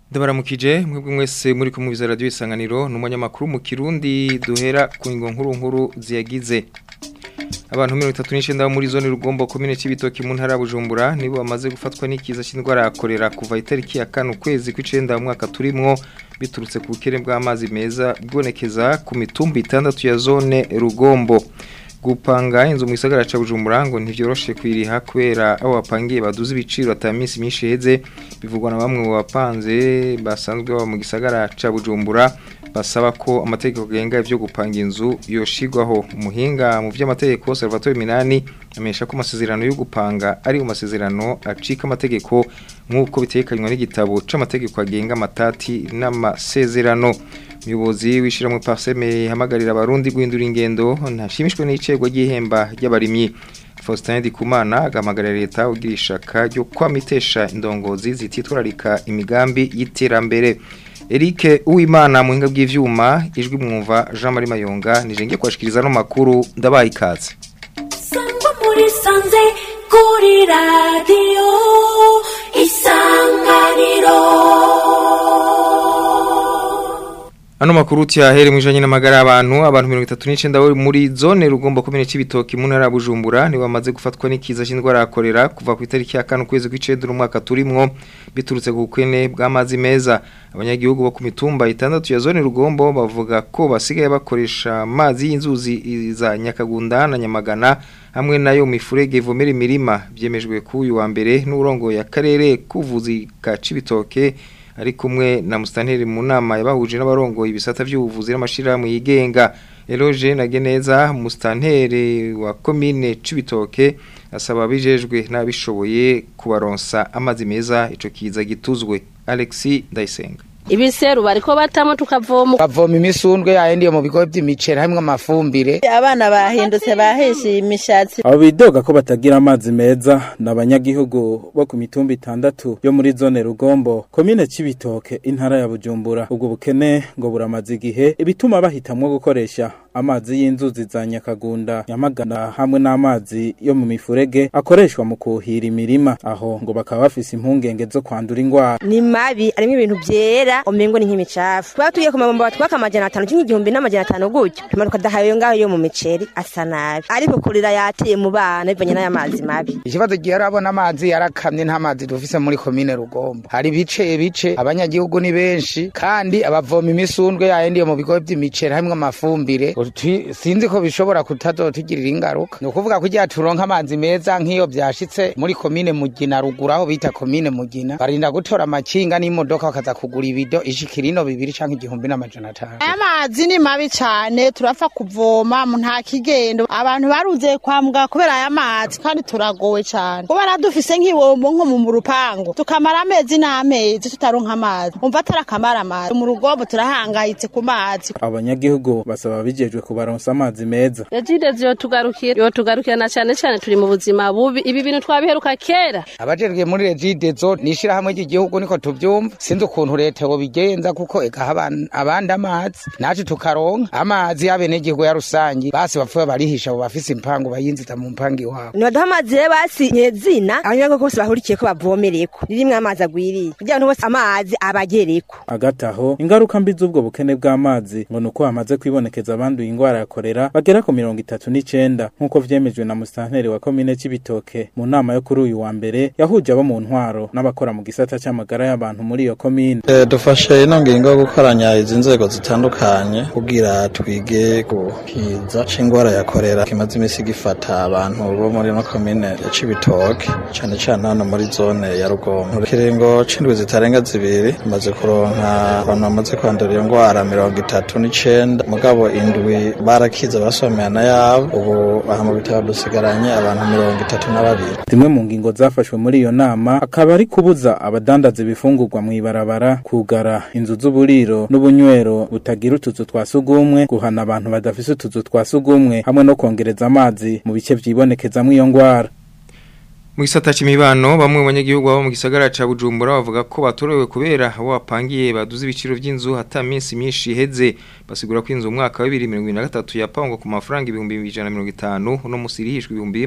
ndabaramukije mwebwe mwese muri kumwe biza radio isanganiro n'umunyamakuru mu Kirundi duhera ku ngo nkuru nkuru ziyagize abantu 39 bo muri zone rugombo commune cibitoki mu ntara Bujumbura nibo bamaze gufatwa n'ikiza cy'indwara yakorera kuva itariki ya kane ukwezi kw'icenda mu mwaka turimwo biturutse ku bukere bw'amazi meza bwonekeza ku mitumba itandatu ya zone rugombo gupanga inzu mu gisagara ca Bujumbura ngo ntivyoroshe kwiriha kubera abo bapangiye baduze ibiciro ataminsi myinshi heze bivugwa na bamwe mu bapanze basanzwe baba mu gisagara ca Bujumbura basaba ko amategeko genga ivyo gupanga inzu yoshigwaho umuhinga mu vy'amategeko Salvatore Minani amesha ko amasezerano yo gupanga ari mu masezerano acika amategeko nk'uko bitekanywa n'igitabo c'amategeko agenga amatati n'amasezerano umuyobozi w'ishyirahamwe parseme hamagarira abarundi guhindura ingendo ntashimishwe n'icego ry'ihemba ry'abarimyi Faustin Ndikumana agamagarira leta ugira ishaka ryo kwamitesha indongozi zititwararika imigambi y'iterambere Eric Uwimana muhinga bw'ivyuma ijwi mwumva Jean Marie Mayonga nije kwashikiriza no makuru ndabaye ikaze Sangwa muri sanze kuri radio isanganiro Ano makuru tiyahere mwijanye n'amagara y'abantu abantu 39 bo muri zone rugomba kumene cibitoki mu ntara ya Bujumbura ni bamaze gufatwa n'ikiza cy'indwara yakorera kuva ku itariki ya 5 kwezi kw'icenda umwaka turimwo biturutse ku bukene bw'amazi meza abanyagihugu bo ku mitumba itandatu ya zone rugombo bavuga ko basigaye bakoresha amazi y'inzuzi za Nyakagunda na Nyamagana hamwe nayo mifurege ivomera imirima byemejwe ku uyu wa mbere n'urongo ya karere kuvuzi ka cibitoke ari kumwe na Mustanteri mu nama yabahuje n'abarongoye ibisata by'ubuvuzi n'amashirahamwe yigenga Eloge Nageneza Mustanteri wa commune Cibitoke asaba bijejwe n'abishoboye kubaronsa amazi meza ico kiza gituzwe Alexis Ndayisenga ibiseru bariko batamo tukavoma bavoma imisundwe yayindi yo mu bigo by'imiceri hamwe amafumbire abana bahindutse bahishiye imishatsi abo bidoga ko batagira amazi meza ni abanyagihugu bo ku mitumba itandatu yo muri zone rugombo komine cibitoke intara ya bujumbura ubwo bukene ngo buramaze igihe ibituma bahitamwo gukoresha amazi y'inzuzi za nyakagunda nyamagana hamwe n'amazi yo mu mifurege akoreshwa mu kuhira imirima aho ngo bakaba bafise impungenge zo kwandura ingwara ni mabi arimo ibintu byera umengo ni nk'imicafu tuba tugiye ku mabombo batwaka amajana atanu cyangwa igihumbi n'amajana atanu gutyo tumanuka dahayo ngaho yo mu miceri asa nabi ariko kurira yateye mu bana bivanye n'aya mazi mabi ikibazo gihe arabona amazi yarakamye nta mazi dufise muri komine rugombo hari ibice bice abanyagihugu ni benshi kandi abavoma imisundwe yayindi yo mu bigo by'imiceri hamwe amafumbire sinzi ko bishobora kutazotugirira ingaruka ni ukuvuga ko igihe turonka amazi meza nk'iyo byashitse muri komine mugina ruguru aho bita komine mugina barinda gutora amakinga n'imodoka bakaza kugura ibido ishikira ino bibiri canke igihumbi n'amajana atanu aya mazi ni mabi cane turapfa kuvoma nta kigendo abantu baruze kwa muganga kubera aya mazi kandi turagowe cane kubera dufise nk'ibombo nko mu rupangu tukamara amezi n'amezi tutaronka amazi umva atarakamara amazi mu rugombo turahangayitse ku mazi abanyagihugu basaba bijejwe kubaronsa amazi meza Regide yotugarukira yotugarukira na cane cane turi mu buzima bubi ibi bintu twabiheruka kera abajejwe muri regide zo nishira hamwe ry'igihugu niko tuvyumva sinzi ukuntu leta yo bigenza kuko ekaha abandi amazi nacu tukaronka amazi y'abenegihugu ya rusangi basi bapfuye barihisha abo bafise impangu bayinziza mu mpangu iwabo nibaduha amazi rero basi nyezina abanyagihugu bose bahurikiye ko bavomereko ririmwo amazi agwiriye kugira ngo bose amazi abagereko agataho ingaruka mbi z'ubwo bukene bw'amazi ngo nuko hamaze kwibonekeza abanduye ingwara ya korera bagera ku mirongo itatu n'icenda nk'uko vyemejwe na musitanteri wa komine c'ibitoke mu nama yo kuri uyu wa mbere yahuje abo mu ntwaro n'abakora mu gisata c'amagara y'abantu muri iyo komine e, dufashe ino ngingo yo gukoranya izi nzego zitandukanye kugira twige gukiza c'ingwara ya korera kimaze imisi gifata abantu bo muri no komine ya cibitoke cane cane hano muri zone ya rugombo kiringo c'indwi zitarenga zibiri tumaze kuronka abantu bamaze kwandura iyo ngwara mirongo itatu n'icenda mugabo indwi barakiza basomeyana yabo ubu aha mu bitaro dusigaranye abantu mirongo itatu na babiri zimwe mu ngingo zafashwe muri iyo nama akaba ari kubuza abadandaza ibifungurwa mw'ibarabara kugara inzu z'uburiro n'ubunywero butagira utuzu twa sugumwe guhana abantu badafise utuzu twa sugumwe hamwe no kongereza amazi mu bice vyibonekezamwo iyo ngwara mu gisata c'imibano bamwe mu banyagihugu baba mu gisagara ca Bujumbura bavuga ko batorewe kubera abo bapangiye baduze ibiciro vy'inzu hata minsi myinshi iheze basigura ko inzu mu mwaka wa 2023 yapangwa ku mafaranga ibihumbi 150 no musirihishwe ibihumbi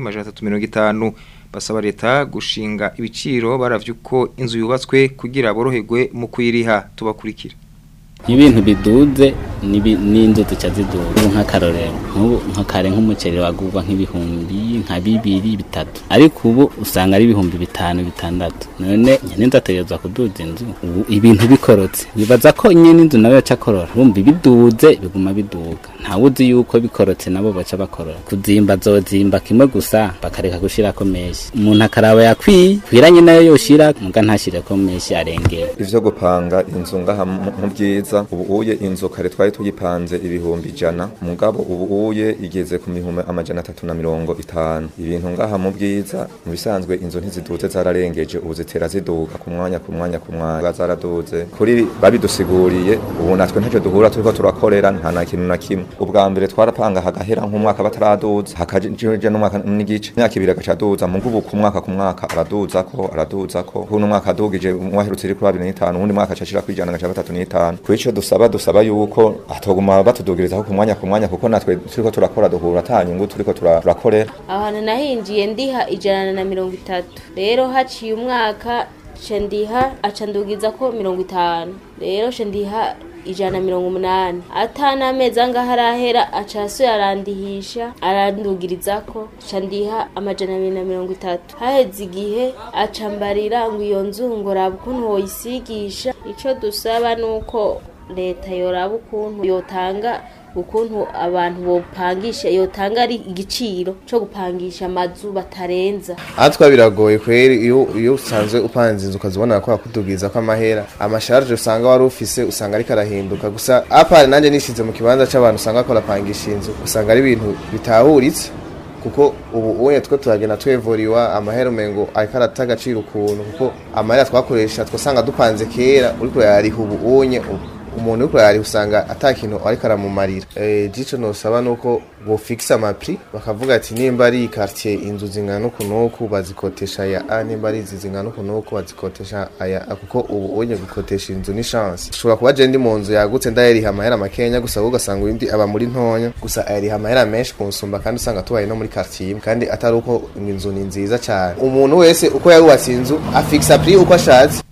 350 basaba leta gushinga ibiciro baravye uko inzu yubatswe kugira boroherwe mu kwiriha tubakurikira ibintu biduze nibi- n'inzu zica ziduza ubu nk'akarorero nk'ubu nka kare nk'umuceri wagurwa nk'ibihumbi nka bibiri bitatu ariko ubu usanga ari ibihumbi bitanu bitandatu none nyene ndategerezwa kuduza inzu ubu ibintu bikorotse bibaza ko nyene inzu nawe yaca akorora bumva ibiduze biguma biduga ntawe uzi yuko bikorotse nabo baca bakorora kuzimba zozimba kimwe gusa bakareka gushirako menshi umuntu akaraba yakwiye kwiranye nayo yoshira muga ntashireko menshi arengera ivyo gupanga inzu ngaha mu mu byiza ubu uye inzu kare twari tuyipanze ibihumbi ijana mugabo ubu uye igeze ku mihumbi amajana atatu na mirongo itanu ibintu ngaha mu bwiza mu bisanzwe inzu ntiziduze zararengeje ubu zitera ziduga ku mwanya ku mwanya ku mwanya zaraduze kuri babidusiguriye ubu natwe ntacyo duhura turiko turakorera nta na kintu na kimwe ubwa mbere twarapanga hagahera nk'umwaka bataraduza hakaje n'umwaka n'igice imyaka ibiri agacaduza mu ngubu ku mwaka ku mwaka araduza ko araduza ko kuno mwaka adugije umwaherutse iri kuri abiri n'itanu uwundi mwaka acashira kwijana agaca batatu n'itanu kuri ico dusaba dusaba yuko atoguma batudugirizaho ku mwanya ku mwanya kuko natwe turiko turakora duhura ata nyungu turiko tura- turakorera aho hantu nahinjiye ndiha ijana na mirongo itatu rero haciye umwaka ca ndiha aca ndugiza ko mirongo itanu rero ca ndiha ijana na mirongo umunani ata n'amezi angahe arahera aca yasuye arandihisha arandugirizako ca ndiha amajana abiri na mirongo itatu haheze igihe aca mbarira ngo iyo nzu ngo raba ukuntu woyisigisha ico dusaba nuko leta yoraba ukuntu yotanga ukuntu abantu bopangisha yotanga ari igiciro cyo gupangisha amazu batarenza atwa biragoye kweri iyo iyo usanzwe upanze inzu ukazibona ko yakudubwiza ko amahera amasharge usanga wari ufise usanga ariko arahinduka gusa apari nanjye nishize mu kibanza c'abantu usanga ko arapangisha inzu usanga ari ibintu bitahuritse kuko ubu unye two turagenda twevuriwa amahera umengo ariko arata agaciro ukuntu kuko amahera twakoresha twasanga dupanze kera uriko yariha ubu unye umuntu uriko yariha usanga ata kintu ariko aramumarira eh jico nosaba nuko bofixa amapri bakavuga ati nimba ari quartier inzu zingana uku nuku bazikotesha ya A nimba ari izi zingana uku nuku bazikotesha aya A kuko ubu unye gukotesha inzu ni chance ushobora kuba je ndi mu nzu yagutse ndayeriha amahera makenya gusa ahubwo ugasanga undi aba muri ntonya gusa ayeriha amahera menshi kunsumba kandi usanga tubaye no muri quartier imwe kandi atari uko inzu ni nziza cyane umuntu wese uko yarubatse inzu afixa prix uko ashatse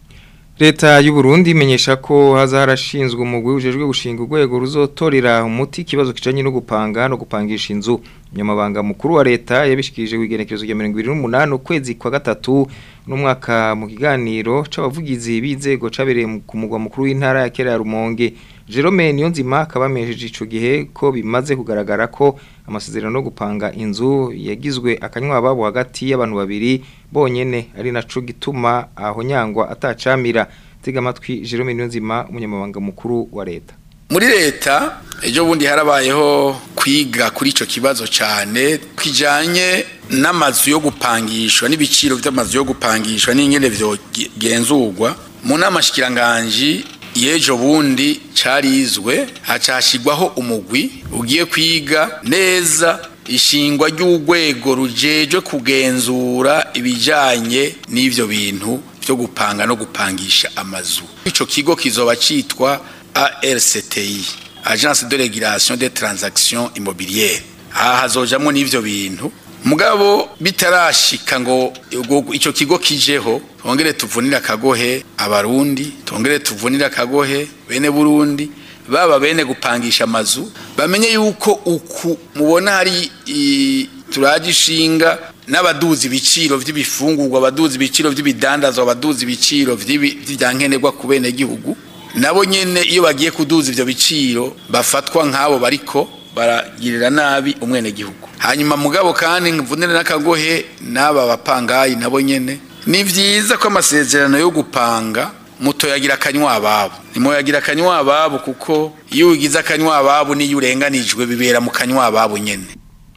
Leta y'u Burundi imenyesha ko haza harashinzwe umugwi ujejwe gushinga urwego ruzotorera umuti kibazo kijanye no gupanga no gupangisha inzu nyamabanga mukuru wa leta yabishikirije wigenekerezo rya 2028 ukwezi kwa gatatu n'umwaka mu kiganiro c'abavugizi b'inzego cabereye mu- ku mugwa mukuru w'intara ya Kera ya Rumonge Jerome Niyonzima akabamejeje ico gihe ko bimaze kugaragara ko amasezerano no gupanga inzu yagizwe akanywa babo hagati y'abantu babiri bonyene ari naco gituma aho nyangwa atacamira tega amatwi Jerome Niyonzima umunyamabanga mukuru wa leta muri leta ejo bundi harabayeho kwiga kuri ico kibazo cyane kijanye n'amazu yo gupangishwa n'ibiciro by'amazu yo gupangishwa n'ingene vyogenzurwa mu nama shikiranganji y'ejo bundi carizwe hacashigwaho umugwi ugiye kwiga neza ishingwa ry'urwego rujejwe kugenzura ibijanye n'ivyo bintu byo gupanga no gupangisha amazu ico kigo kizoba citwa ARCTI Agence de Régulation des Transactions Immobilières aha hazojamwo n'ivyo bintu mugabo bitarashika ngo ubwo ico kigo kijeho twongere tuvunira akagohe abarundi twongere tuvunira akagohe bene Burundi baba bene gupangisha amazu bamenye yuko uku mubona hari i- turagishinga n'abaduzi ibiciro vy'ibifungurwa abaduzi ibiciro vy'ibidandazwa abaduzi ibiciro vy'ibi- vy'ivyankenerwa ku bene gihugu nabo nyene iyo bagiye kuduza ivyo biciro bafatwa nk'abo bariko baragirira nabi umwene gihugu hanyuma mugabo kandi mvunire n'akagohe n'aba bapangayi nabo nyene ni vyiza ko amasezerano yo gupanga mutoyagira akanywa ababo nimoyagira akanywa ababo kuko iyo ugize akanywa ababo niyo urenganijwe bibera mu kanywa ababo nyene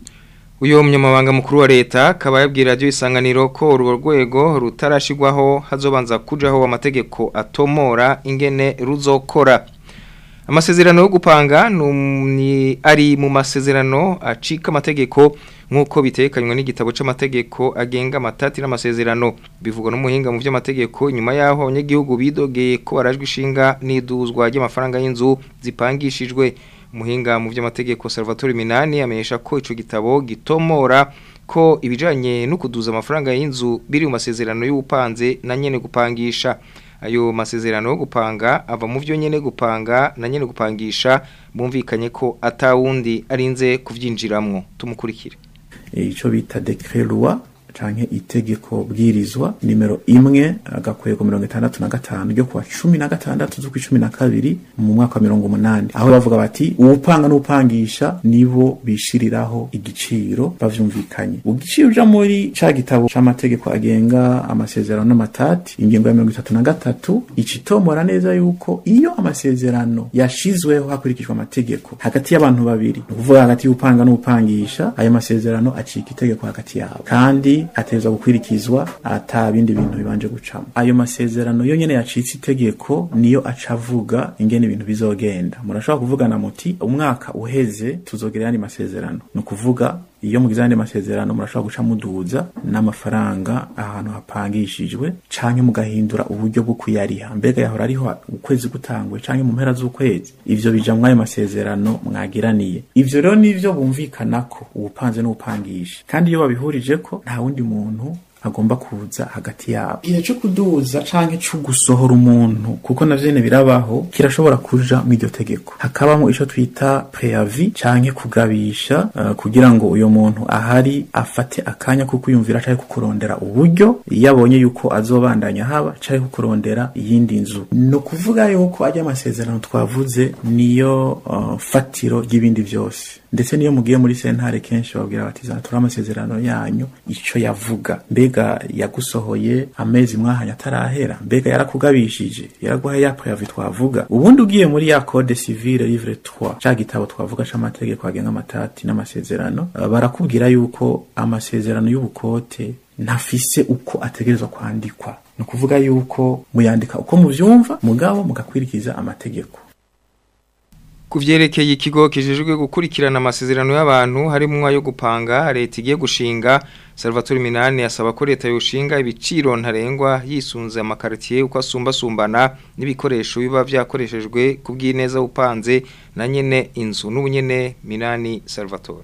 Uyo munyamabanga mukuru wa leta akaba yabwira radio isanganiro ko urwo rwego rutarashigwaho hazobanza kujaho amategeko atomora ingene ruzokora amasezerano yo gupanga ni ari mu masezerano acika amategeko nk'uko bitekanywa n'igitabo c'amategeko agenga amatati n'amasezerano bivugwa n'umuhinga mu by'amategeko nyuma yaho abanyagihugu bidogeye ko barajwe ishinga n'iduzwa ry'amafaranga y'inzu zipangishijwe umuhinga mu by'amategeko Salvatore Minani amenyesha ko ico gitabo gitomora ko ibijanye no kuduza amafaranga y'inzu biri mu masezerano y'ubupanze na nyene gupangisha ayo masezerano yo gupanga ava mu byo nyene gupanga na nyene gupangisha bumvikanye ko atawundi arinze kuvyinjiramwo tumukurikire ico bita decret loi canke itegeko bwirizwa nimero imwe agakwego mirongo itandatu na gatanu ryo kuwa cumi na gatandatu z'ukwa cumi na kabiri mu mwaka wa mirongo umunani aho bavuga bati uwupanga n'upangisha nibo bishiriraho igiciro bavyumvikanye igiciro uja muri ca gitabo c'amategeko agenga amasezerano n'amatati ingingo ya mirongo itatu na gatatu icitomora neza yuko iyo amasezerano yashizweho hakurikijwe amategeko hagati y'abantu babiri ni ukuvuga hagati y'upanga n'upangisha ayo masezerano acika itegeko hagati yabo kandi ateza gukwirikizwa ata bindi bintu bibanje gucamo ayo masezerano yo nyene yacitse itegeko niyo acavuga ingene ibintu bizogenda murashobora kuvugana muti umwaka uheze tuzogera yandi masezerano ni ukuvuga iyo mugize andi masezerano murashobora guca muduza n'amafaranga ahantu hapangishijwe canke mugahindura uburyo bwo kuyariha mbega yahora ariho ukwezi gutangwe canke mu mpera z'ukwezi ivyo bija mw'ayo masezerano mwagiraniye ivyo rero nivyo bumvikanako ubupanze n'ubupangisha kandi iyo babihurijeko nta wundi muntu agomba kuza hagati yabo igihe cyo kuduza canke cyo gusohora umuntu kuko navyene birabaho kirashobora kuja mu iryo tegeko hakabamo ico twita preavis canke kugabisha uh, kugira ngo uyo muntu ahari afate akanya ko kwiyumvira canke kukurondera uburyo iyo abonye yuko azobandanya haba canke kukurondera iyindi nzu no kuvuga yuko ajya amasezerano twavuze niyo uh, fatiro ry'ibindi vyose ndetse niyo mugiye muri sentare kenshi babwira bati zatura amasezerano yanyu ico yavuga mbega yagusohoye amezi mwahanya atarahera mbega yarakugabishije yaraguhaye ya preavis twavuga ubundi ugiye muri ya code civile livre 3 ca gitabo twavuga c'amategeko agenga amatati n'amasezerano barakubwira yuko amasezerano y'ubukote ntafise uko ategerezwa kwandikwa ni ukuvuga yuko muyandika uko muvyumva mugabo mugakwirikiza amategeko Kuvyerekeye ikigo kijejwe gukurikirana amasezerano y'abantu harimo ayo gupanga leta igiye gushinga Salvatore Minani asaba ko leta yoshinga ibiciro ntarengwa yisunze amakartier uko asumba sumbana n'ibikoresho biba vyakoreshejwe kubw'ineza upanze na nyene inzu n'ubunyene Minani Salvatore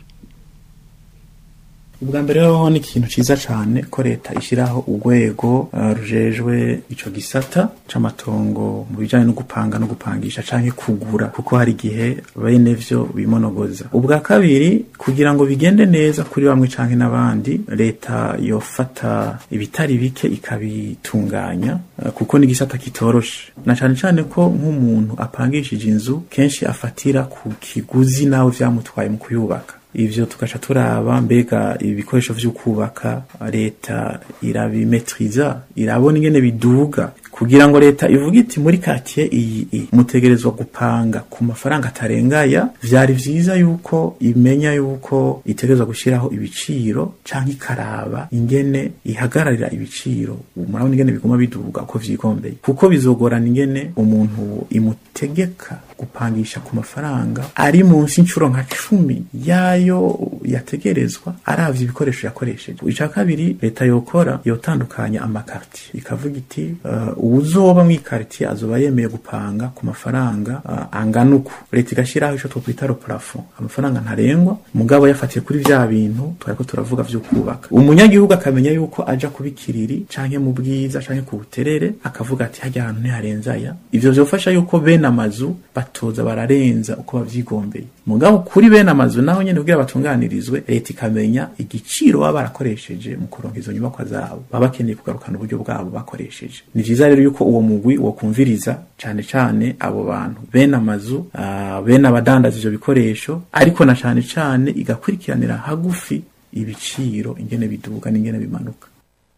ubwa mbere ho ni ikintu ciza cane ko leta ishiraho urwego uh, rujejwe ico gisata c'amatongo mu bijanye no gupanga no gupangisha canke kugura kuko hari igihe bene vyo bimonogoza ubwa kabiri kugira ngo bigende neza kuri bamwe canke n'abandi leta yofata ibitari bike ikabitunganya uh, kuko ni gisata kitoroshe na cane cane ko nk'umuntu apangishije inzu kenshi afatira ku kiguzi nawe vyamutwaye mu kuyubaka ivyo tugaca turaba mbega ibikoresho vyo kubaka leta irabimetriza irabona ingene biduga kugira ngo leta ivuga iti muri quartier iyi mutegerezwa gupanga ku mafaranga atarengaya vyari vyiza yuko imenya yuko itegerezwa gushiraho ibiciro canke ikaraba ingene ihagararira ibiciro murabona ingene biguma biduga uko vyigombeye kuko bizogorana ingene umuntu imutegeka gupangisha ku mafaranga ari munsi incuro nka cumi yayo yategerezwa aravye ibikoresho yakoresheje ica kabiri leta yokora yotandukanya amakartier ikavuga iti uh, uwuzoba mw'ikartier azoba yemeye gupanga ku mafaranga uh, angana uku leta igashiraho ico twokwita plafond amafaranga ntarengwa mugabo yafatiye kuri vya bintu twariko turavuga vyo kubaka umunyagihugu akamenya yuko aja kubikiriri canke mu bwiza canke ku buterere akavuga ati hajya ahantu ntiharenzaya ivyo vyofasha yuko bene amazu batoza bararenza uko bavyigombeye mugabo kuri bene amazu naho nyene kugira batunganirizwe leta ikamenya igiciro baba barakoresheje mu kuronka izo nyubakwa zabo baba bakeneye kugarukana uburyo bwabo bakoresheje ni vyiza rero yuko uwo mugwi wo kumviriza cane cane abo bantu bene amazu uh, bene abadandaza ivyo bikoresho ariko na cane cane igakurikiranira hagufi ibiciro ingene biduga n'ingene bimanuka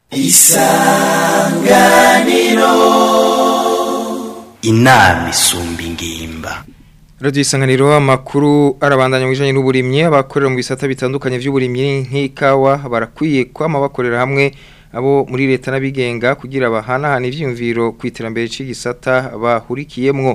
isanganiro inama isumba ingimba Radio isanganiro amakuru arabandanya mu bijanye n'uburimyi abakorera mu bisata bitandukanye vy'uburimyi nk'ikawa barakwiye kwama bakorera hamwe abo muri leta n'abigenga kugira bahanahana ivyumviro ku iterambere c'igisata bahurikiyemwo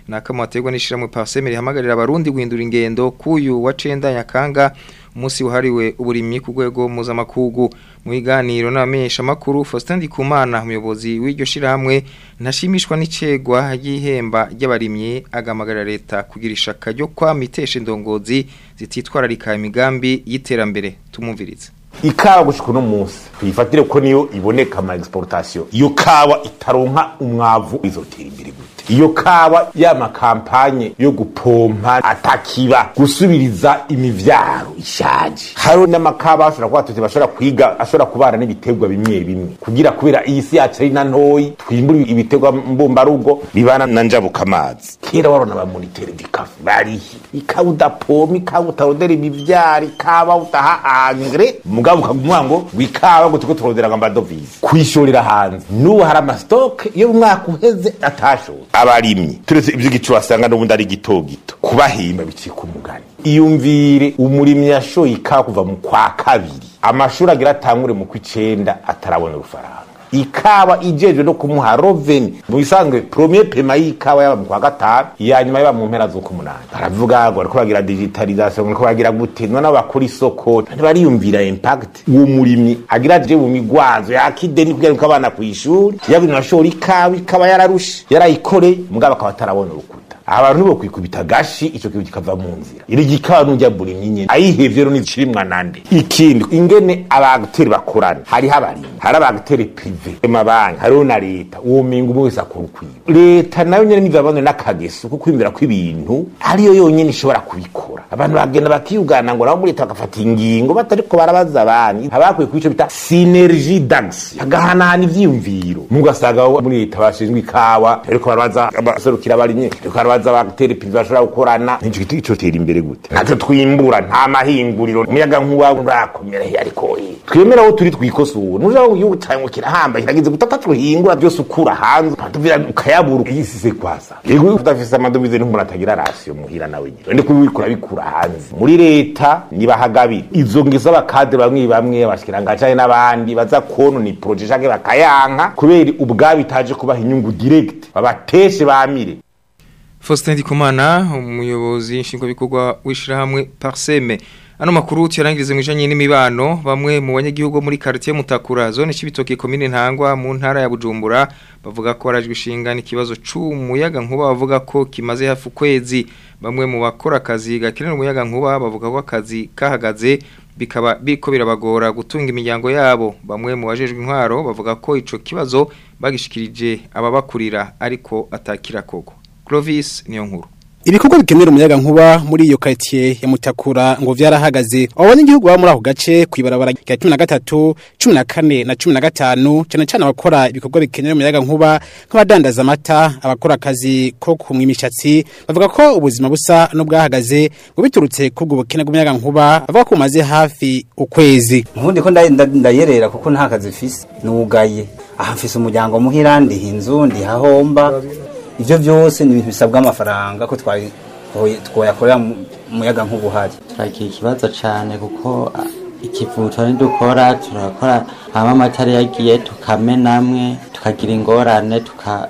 nakamategwa n'ishiramwe Pasemeri hamagarira abarundi guhindura ingendo kuyu wa cenda nyakanga umunsi wahariwe uburimyi ku rwego mpuzamakungu mu biganiro n'abamenyesha makuru Faustin Ndikumana umuyobozi w'iryo shirahamwe ntashimishwa n'icegwa y'ihemba ry'abarimyi agamagarira leta kugira ishaka ryo kwamitesha indongozi zititwararika imigambi y'iterambere tumumvirize ikawa gushika uno munsi tuyifatire ko niyo iboneka ama exportation iyo kawa itaronka umwavu izotera imbere gute iyo kawa ya makampanye yo gupompa atakiba gusubiriza imivyaro ishaje hariho n'amakawa ashobora kuba tuti bashobora kwiga ashobora kubana n'ibiterwa bimwe bimwe kugira kubera iyi si yacu ari na ntoyi twimbura ibiterwa mbumbarugo bibana na njabuka amazi kera warona ba monitere dikafu barihi ikawa udapompa ikawa utarondera imivyaro ikawa utaha angre mugabo ukagumwa ngo wikawa ngo tuko turondera ngo amadovize kwishorera hanze n'ubu hari amastoke iyo umwaka uheze atashora abarimyi turetse ivy'igicu wasanga n'ubundi ari gito gito kubahimba bicika umugani iyumvire umurimyi yashoye ikawa kuva mu kwa kabiri amashuri agira atangure mu kw'icenda atarabona urufaranga ikawa ijejwe no kumuha roveni mu bisanzwe premier pema y'ikawa yaba mu kwa gatanu iya nyuma yaba mu mpera z'ukumunani baravuga ngo bariko bagira digitalisation bariko bagira gute none bakora isoko ntibariyumvira impact uwo murimyi agira aje mu migwazo yakideni kugira ngo abana kw'ishuri yabintu ashora ikawa ikawa yararushe yarayikoreye mugabo akaba atarabona urukuta abantu bo kwikubita gashi ico kintu kikava mu nzira iri gikawa nujya buri nyine ayihevye rero nicirimwa nande ikindi ingene abagiteri bakorana hariho abarimyi hari abagiteri prive amabanki hariho na leta uwo mingo umwe wese akora ukwiwe leta nayo nyene nivabane n'akageso ko kwimbira kw'ibintu ariyo yonyene ishobora kubikora abantu bagenda bakiyugana ngo nabo muri leta bagafata ingingo batariko barabaza abandi habakwiye kubico bita synergie d'action hagahanahana ivyiyumviro mugasanga muri leta bashinzwe ikawa ariko barabaza abaserukira abarimyi ariko barabaza abagiteri prive bashobora gukorana nico giti ico tera imbere gute natwe twimbura nta mahinguriro umuyaga nkuba urakomera ariko twemera aho turi twikosura nuja ngo igihugu cyawe ngo kirahamba kiragize gutata tuhingura byose ukura hanze tuvira ukayabura yisise kwasa yego udafise amadovize n'umuntu atagira rasiyo muhira nawe nyine ndi kubikura bikura hanze muri leta nibahagabira izo ngizo abakade bamwe bamwe abashikirangacanye n'abandi baza konona iproje canke bakayanka kubera ubwabo itaje kubaha inyungu direct babateshe bamire Faustin Ndikumana umuyobozi nshingwabikorwa w'ishirahamwe Parseme ano makuru tuyarangirize mwijanye n'imibano bamwe mu banyagihugu muri quartier Mutakura zone cibitoke commune Ntangwa mu ntara ya Bujumbura bavuga ko barajwe ishinga n'ikibazo c'umuyaga nkuba bavuga ko kimaze hafi ukwezi bamwe mu bakora akazi gakenera umuyaga nkuba bavuga ko akazi kahagaze bikaba biko birabagora gutunga imiryango yabo bamwe mu bajejwe intwaro bavuga ko ico kibazo bagishikirije ababakurira ariko atakira koko Clovis niyo nkuru Ibikorwa bikenera umuyaga nkuba muri iyo quartier ya Mutakura ngo vyarahagaze. Abanyagihugu baba muri ako gace kwibarabara rya 13, 14 na 15 cyane cyane abakora ibikorwa bikenera umuyaga nkuba nk'abadandaza amata, abakora akazi ko kumwa imishatsi bavuga ko ubuzima busa no bwahagaze ngo biturutse kubwo bukene bw'umuyaga nkuba bavuga ko umaze hafi ukwezi. Nkundi ko ndayerera kuko nta kazi fise nugaye. Aha mfise umuryango muhira ndi inzu ndi hahomba ivyo byose ni ibintu bisabwa amafaranga ko twayakorera umuyaga nk'ubuhari turagira ikibazo cyane kuko ikivuto dukora turakora hama amatara yagiye tukamenamwe tukagira ingorane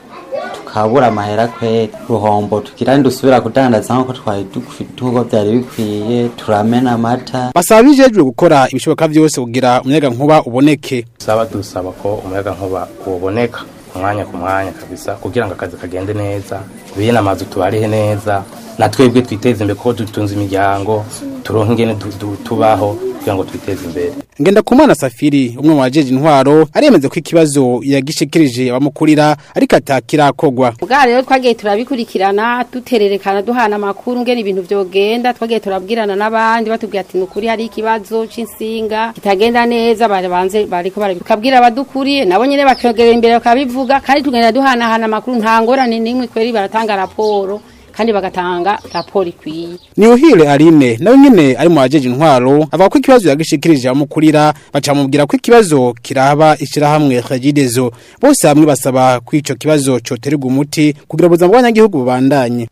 tukabura amahera kwera ruhombo tugira dusubira kudandaza nk'uko twari duko byari bikwiye turamena amata basaba bijejwe gukora ibishoboka byose kugira umuyaga nkuba uboneke saba dusaba ko umuyaga nkuba uboneka umwanya ku mwanya kabisa kugira ngo akazi kagende neza biye n'amazu tubarihe neza na twebwe twiteze imbere kuko dutunze imiryango turonke ingene tubaho kugira ngo twiteze imbere ngenda kumana safiri umwe mu bajeje intwaro aremeze ko ikibazo yagishikirije abamukurira ariko atakirakogwa bwa rero twagiye turabikurikirana dutererekana duhana amakuru ngene ibintu vyogenda twagiye turabwirana n'abandi batubwira ati nukuri hari ikibazo c'insinga kitagenda neza barabanze bariko barabikabwira abadukuriye nabo nyene bakogera imbere bakabivuga kandi tugenda duhanahana amakuru nta ngorane n'imwe kweri baratanga raporo kandi bagatanga raporo ikwiye Niuhile Aline nawe nyene ari mu bajeje intwaro avuga ko ikibazo yagishikirije amukurira bacamubwira ko ikibazo kiraba ishirahamwe Regidezo bose hamwe basaba ko ico kibazo coterwa umuti kugira ubuzima bw'abanyagihugu bubandanye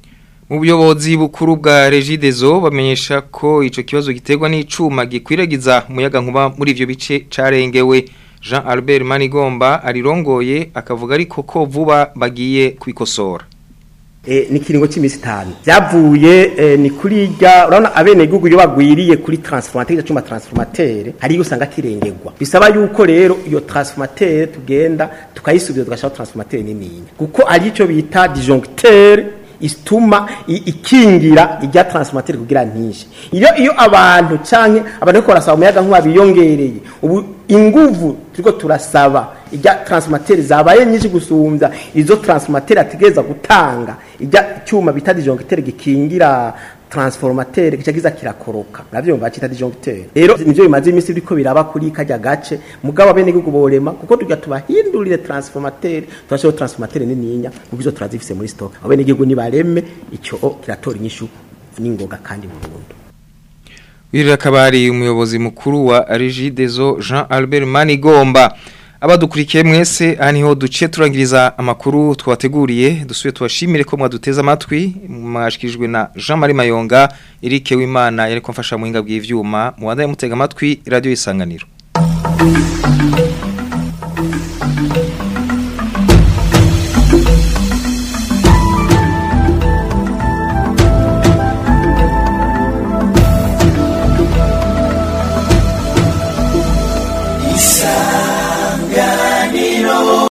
mu buyobozi bukuru bwa Regidezo bamenyesha ko ico kibazo giterwa n'icuma gikwiragiza umuyaga nkuba muri ivyo bice carengewe Jean Albert Manigomba arirongoye akavuga ariko ko vuba bagiye kwikosora eh, ni kiringo cy'imisi itanu byavuye eh, ni kuri irya urabona abenegihugu iyo bagwiriye kuri transformateur cyuma transformateur hari usanga kirengegwa bisaba yuko rero iyo transformateur tugenda tukayisubiza tugashaka transformateur nini kuko ari cyo bita disjoncteur ituma i- ikingira ijya transformateur kugira ntishe iyo iyo abantu canke abantu ko barasaba umuyaga nkuba biyongereye ubu inguvu turiko turasaba ijya transformateur zabaye nyinshi gusumbya izo transformateur ategeza gutanga ijya cyuma bita disjoncteur gikingira transformateur kica kiza kirakoroka navyo bacita disjoncteur rero nivyo bimaze imisi biriko biraba kuri kajya gace mugabo abene gihugu borema kuko tujya tubahindurire transformateur turashoho transformateur nininya kuko izo turazifise muri stock abene gihugu nibareme icyo kiratora inyishu n'ingoga kandi mu Burundi Wirira kabari umuyobozi mukuru wa Regideso Jean Albert Manigomba abadukurikiye mwese aha niho duciye turangiriza amakuru twateguriye dusuye tubashimire ko mwaduteze amatwi mwashikijwe na Jean Marie Mayonga Eric Wimana yari kwamfasha mu hinga bw'ivyuma mu wanda mutega amatwi radio isanganiro